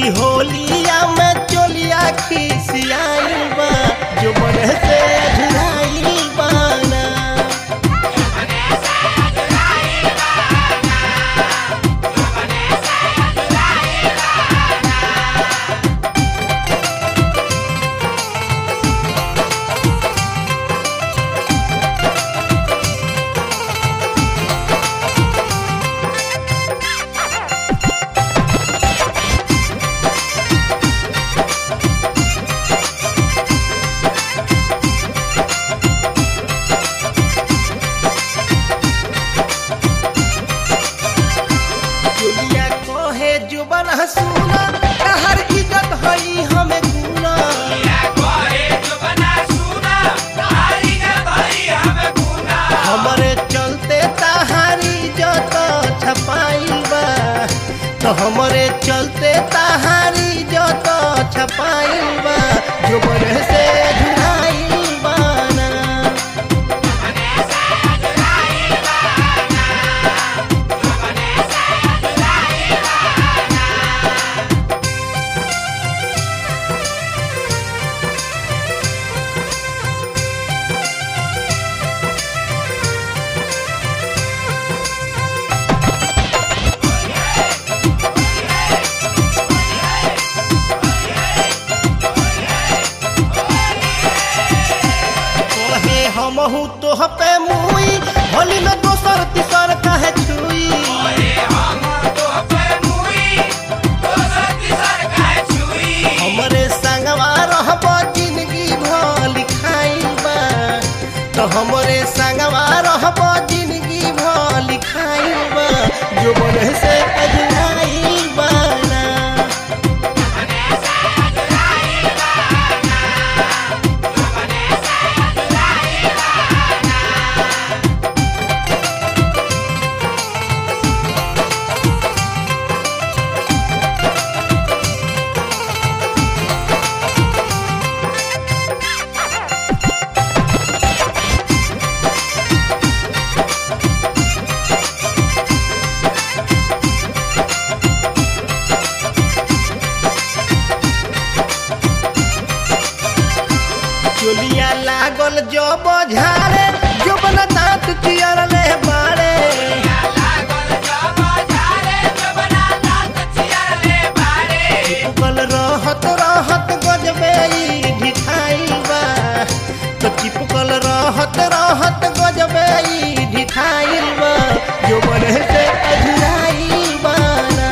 की होलिया में चोलिया खिसियाइल बा जो बने से अधुराइल बाना चोलिया कहे जुबन हसूना कहर इज्जत हई हमें गुना हमरे चलते तहारी जत छपाइल बा तो हमरे चलते तहारी जत छपाइल बा जो बने से अधुराइल बाना कहे हमहू तोह पे मुई होली में दोसर तीसर कहे छुई हमरे संगवा रहब जिंदगी भर लिखाइल बा तो हमरे संगवा रहब जिंदगी भर लिखाइल बा जो बने से अजनाइल बाना चोलिया लागल जो बझारे जो बना दांत चियर ले बारे चिपकल रहत रहत गजबे ई ढिठाइल बा तो चिपकल रहत रहत गजबे ई ढिठाइल बा जो बने से अझुराइल बाना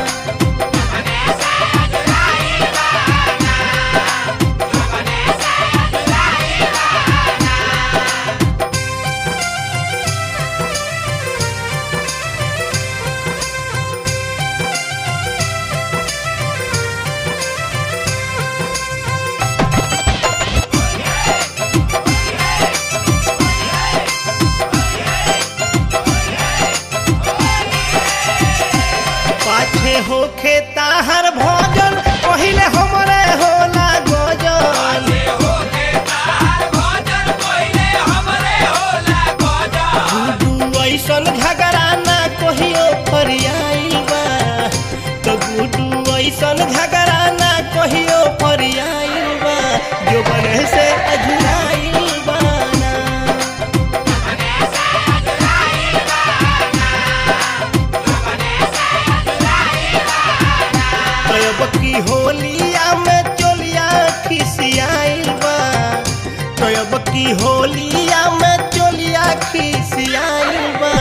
पाछे होखे ताहर भोजन पहिले हमरे होला गोजन गुडू ऐसन झगड़ा ना कहियो फरियाइल बा तो गुडू ऐसन झगड़ा ना कहियो फरियाइल बा जो बने से अझुराइल बाना अब की होलिया में चोलिया खिसियाइल बा तो अब की होलिया में चोलिया खिसियाइल बा